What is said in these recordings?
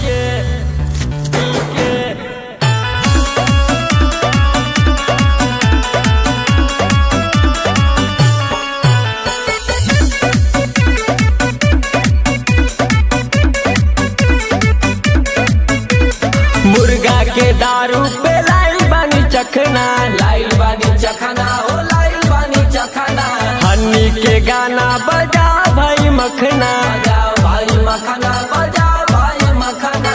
के पी के मुर्गा के दारू पे लाइल बानी चखना लाइल बानी चखना हो लाइल बानी चखना हनी के गाना बजा भाई मखना बजाओ भाई मखना बजाओ भाई मखना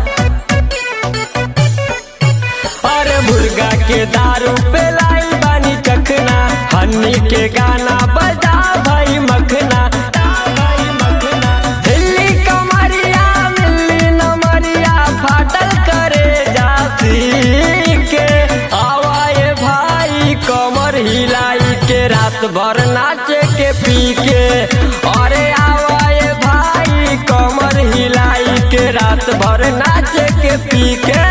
अरे मुर्गा के दारू पे लाइल बानी चखना हनी के गाना बजा भाई मखना भाई मखना दिल्ली कमरिया मिल्ली नमरिया फाटल करे जाती के आवाए भाई कमर हिलाई के रात भर नाचे के पी के अरे आवाए भाई कमर हिलाई के रात भर नाचे के पी के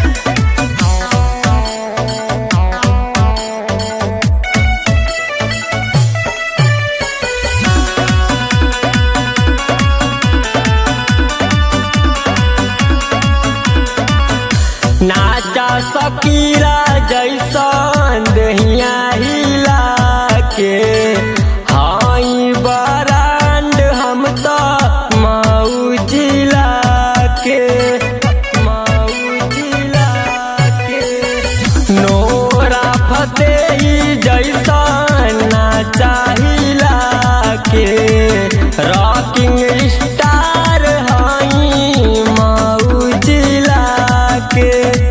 नाचा सकीरा जैसन दहिया हिला के हाई बरांड हम तो मऊ जिला के मऊ जिला के नोरा फतेही जैसन नाचा हिला के रॉकिंग स्टार हाई मऊ जिला के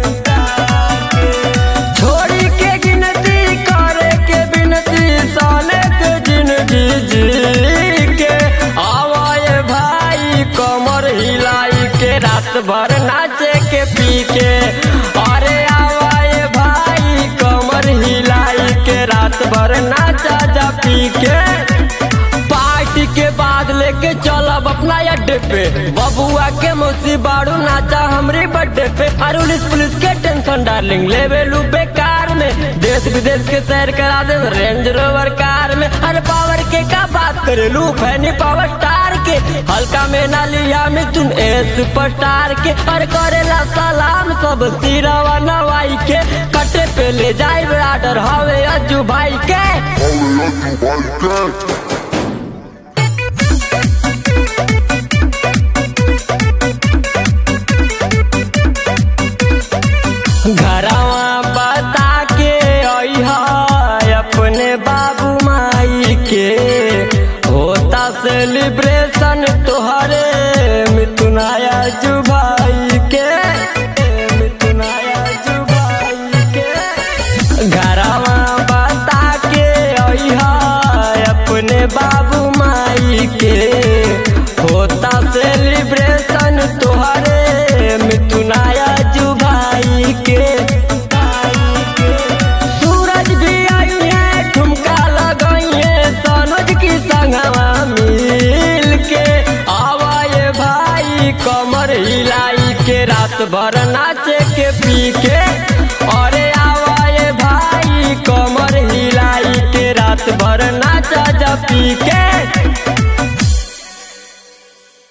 छोड़ी के गिनती करे के बिनती साले के जिंदगी जी के आवाए भाई कमर हिलाई के रात भर नाचे के पी के अरे आवाए भाई कमर हिलाई के रात भर नाचा जा पी के पार्टी के बाद लेके चलब अपना अड्डे पे बबुआ के मौसी बाड़ू नाचा हमरी बर्थडे पे और पुलिस पुलिस के टेंशन डार्लिंग लेवे लू बेकार में देश विदेश के सैर करा दे रेंज रोवर कार में अरे पावर के का बात करे लू फैनी पावर स्टार के हल्का में ना लिया में तुम ए सुपरस्टार के और करेला सलाम सब सिरवा नवाई के कटे पे ले जाए आर्डर हवे अज्जू भाई के घरवा बता के अइहा अपने बाबू माई के होता सेलिब्रेशन तोहरे मिथुनाया जुबाई के मिथुनाया जुबाई के घरवा बता के अइहा अपने बाबू माई के होता सेलिब्रेशन तोहरे मिथुनाया जुबाई के सूरज भी आई है ठुमका लगाई है सनोज की संगवा मिल के आवाए भाई कमर हिलाई के रात भर नाचे के पी के अरे आवाए भाई कमर हिलाई के रात भर नाचा जा पी के